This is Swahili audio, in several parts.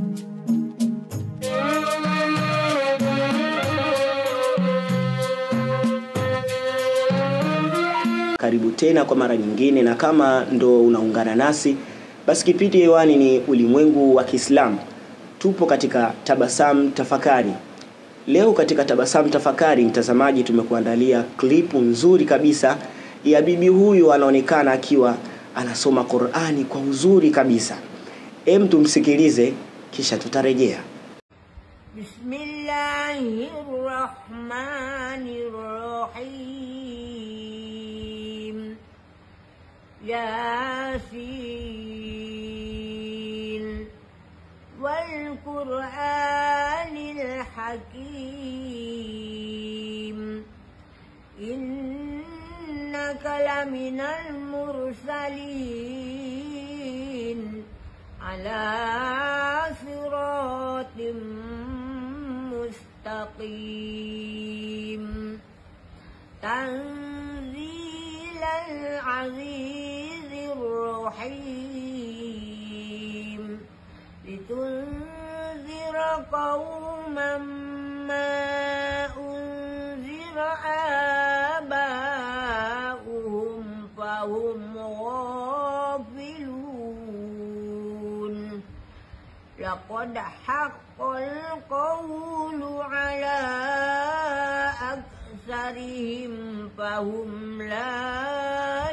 Karibu tena kwa mara nyingine, na kama ndo unaungana nasi, basi kipindi hewani ni ulimwengu wa Kiislamu. Tupo katika Tabasamu Tafakari. Leo katika Tabasamu Tafakari, mtazamaji, tumekuandalia klipu nzuri kabisa ya bibi huyu, anaonekana akiwa anasoma Qur'ani kwa uzuri kabisa. Em, tumsikilize kisha tutarejea. بسم الله الرحمن الرحيم ياسين والقرآن الحكيم إنك لمن المرسلين على صراط مستقيم تنزيل العزيز الرحيم لتنذر قوما ما أنذر آباؤهم فهم غافلون لقد حق القول على أكثرهم فهم لا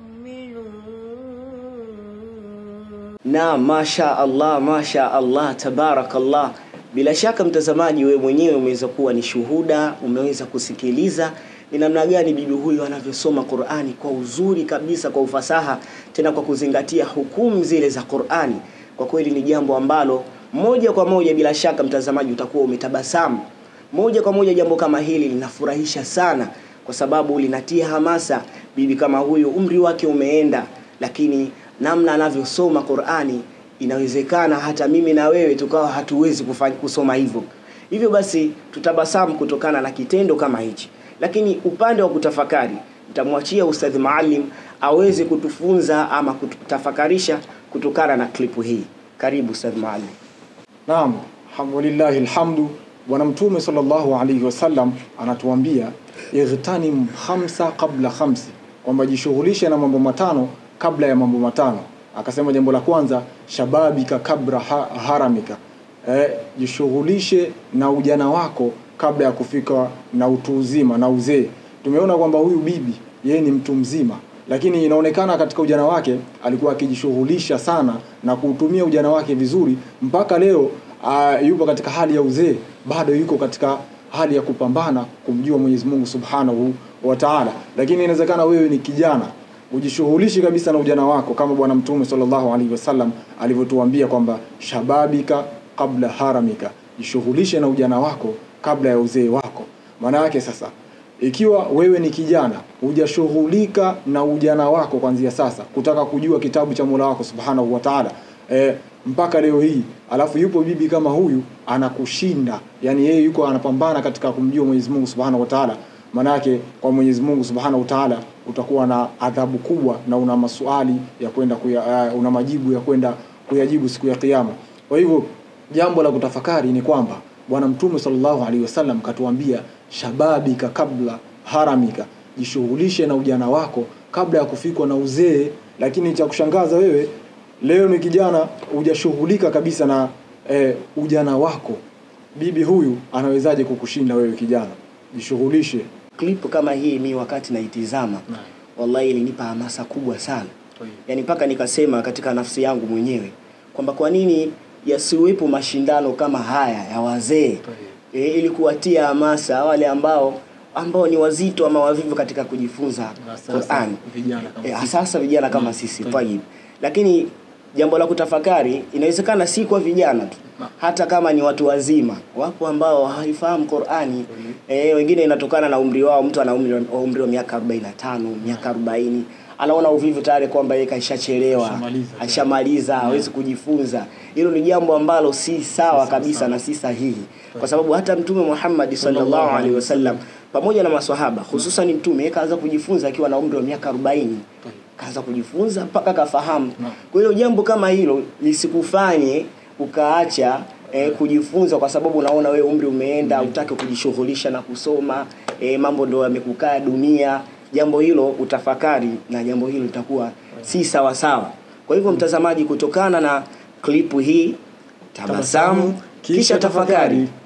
يؤمنون Na masha Allah, masha Allah, tabarakallah. Bila shaka mtazamaji, wewe mwenyewe umeweza kuwa ni shuhuda, umeweza kusikiliza ni namna gani bibi huyu anavyosoma Qur'ani kwa uzuri kabisa, kwa ufasaha, tena kwa kuzingatia hukumu zile za Qur'ani. Kwa kweli ni jambo ambalo moja kwa moja, bila shaka mtazamaji, utakuwa umetabasamu moja kwa moja. Jambo kama hili linafurahisha sana, kwa sababu linatia hamasa. Bibi kama huyu umri wake umeenda, lakini namna anavyosoma Qur'ani inawezekana hata mimi na wewe tukawa hatuwezi kufanya kusoma hivyo. Hivyo basi tutabasamu kutokana na kitendo kama hichi, lakini upande wa kutafakari nitamwachia Ustadhi Maalim aweze kutufunza ama kututafakarisha kutokana na klipu hii. Karibu Ustadhi Maalim. Naam, alhamdulillahi alhamdu. Bwana Mtume sallallahu alaihi wasallam anatuambia ightanim khamsa qabla khamsi, kwamba jishughulishe na mambo matano kabla ya mambo matano. Akasema jambo la kwanza, shababika kabla ha haramika, eh, jishughulishe na ujana wako kabla ya kufika na utu uzima na uzee. Tumeona kwamba huyu bibi yeye ni mtu mzima, lakini inaonekana katika ujana wake alikuwa akijishughulisha sana na kuutumia ujana wake vizuri mpaka leo uh, yupo katika hali ya uzee, bado yuko katika hali ya kupambana kumjua Mwenyezi Mungu Subhanahu wa Ta'ala. Lakini inawezekana wewe ni kijana ujishughulishi kabisa na ujana wako kama Bwana Mtume sallallahu alaihi wasallam alivyotuambia kwamba shababika kabla haramika, jishughulishe na ujana wako kabla ya uzee wako. Maana yake sasa ikiwa wewe ni kijana hujashughulika na ujana wako kuanzia sasa kutaka kujua kitabu cha Mola wako Subhanahu wa Ta'ala e, mpaka leo hii alafu yupo bibi kama huyu anakushinda yani yeye yuko anapambana katika kumjua Mwenyezi Mungu Subhanahu wa Ta'ala manake kwa Mwenyezi Mungu Subhanahu wa Ta'ala utakuwa na adhabu kubwa na una maswali ya kwenda kuya, uh, una majibu ya kwenda kuyajibu siku ya kiyama kwa hivyo jambo la kutafakari ni kwamba bwana mtume sallallahu alaihi wasallam katuambia shababika kabla haramika jishughulishe na ujana wako kabla ya kufikwa na uzee lakini cha kushangaza wewe leo ni kijana hujashughulika kabisa na eh, ujana wako bibi huyu anawezaje kukushinda wewe kijana jishughulishe Klipu kama hii mi wakati naitizama, wallahi ilinipa hamasa kubwa sana, yaani mpaka nikasema katika nafsi yangu mwenyewe kwamba kwa nini yasiwepo mashindano kama haya ya wazee e, ili kuwatia hamasa wale ambao ambao ni wazito ama wavivu katika kujifunza Qur'an. E, sasa vijana kama sisi tayib. Lakini jambo la kutafakari inawezekana si kwa vijana tu hata kama ni watu wazima wapo ambao hawaifahamu Qur'ani e, wengine inatokana na umri wao mtu ana umri, wa- umri wa miaka 45 miaka 40 anaona uvivu tayari kwamba yeye kaishachelewa Ashamaliza. ashamaliza hawezi kujifunza hilo ni jambo ambalo si sawa kabisa na si sahihi kwa sababu hata mtume Muhammad sallallahu alaihi wasallam pamoja na maswahaba hususan mtume yeye kaanza kujifunza akiwa na umri wa miaka 40 kaanza kujifunza mpaka kafahamu kwa hiyo jambo kama hilo lisikufanye ukaacha eh, kujifunza kwa sababu unaona wewe umri umeenda utake kujishughulisha na kusoma eh, mambo ndo yamekukaa dunia jambo hilo utafakari na jambo hilo litakuwa si sawa sawa kwa hivyo mtazamaji kutokana na klipu hii tabasamu kisha tafakari